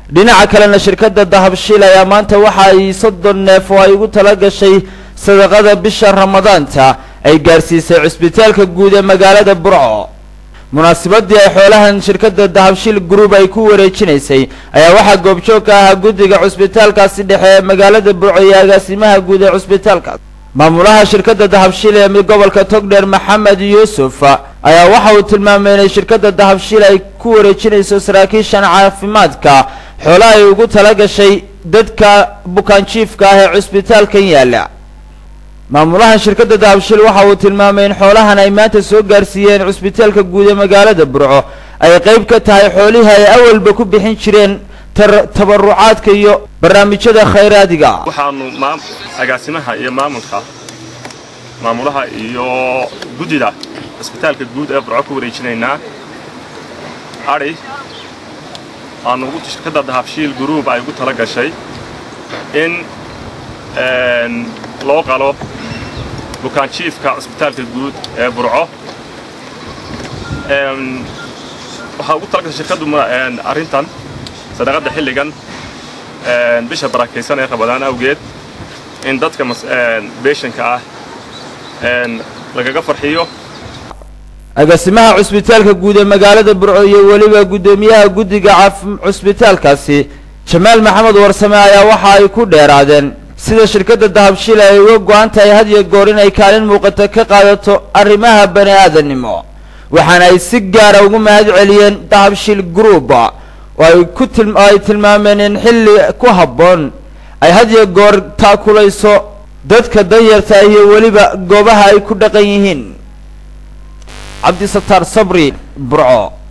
dhinaca kalena shirkadda dahabshiil ayaa maanta waxa ay soddon neef oo ay ugu tala gashay sadaqada bisha ramadaanta ay gaarsiisay cusbitaalka guud ee magaalada burco munaasabadii ay xoolahan shirkadda dahabshiil group ay ku wareejinaysay ayaa waxaa goobjoog ka ahaa guddiga cusbitaalkaasi dhexe ee magaalada burco iyo agaasimaha guud ee cusbitaalkaas maamulaha shirkadda dahabshiil ee gobolka togdheer maxamed yuusuf ayaa waxa uu tilmaamay inay shirkadda dahabshiil ay ku wareejinayso saraakiishan caafimaadka xoolo ay ugu tala gashay dadka bukaanjiifka ah ee cusbitaalkan yaalla maamulahan shirkadda dahabshiil waxa uu tilmaamay in xoolahan ay maanta soo gaarsiiyeen cusbitaalka guud ee magaalada burco ay qayb ka tahay xoolihii ay awalba ku bixin jireen tabarucaadka iyo barnaamijyada khayraadiga waxaanu agaasimaha iyo maamulka maamulaha iyo guddida cusbitaalka guud ee burco ku wareejinaynaa adhi aanu shirkadda dahabshiil group ay ugu tala gashay in loo qalo bukaanjiifka cusbitaalka guud ee burco waxaa ugu talagashay shirkaddu arrintan sadaqadda xilligan bisha barakaysan ee rabadaan awgeed in dadka beeshanka ah lagaga farxiyo agaasimaha cusbitaalka guud ee magaalada burco iyo weliba guddoomiyaha guddiga cusbitaalkaasi jamaal maxamed warsame ayaa waxa ay ku dheeraadeen sida shirkadda dahabshiil ay uga go-an tahay had iyo goor inay kaalin muuqata ka qaadato arrimaha bani aadannimo waxaana ay si gaara ugu mahad celiyeen dahabshiil group oo ay ku oo ay tilmaameen in xilli ku habboon ay had iyo goor taakulayso dadka danyarta iyo weliba goobaha ay ku dhaqan yihiin cabdisataar sabri burco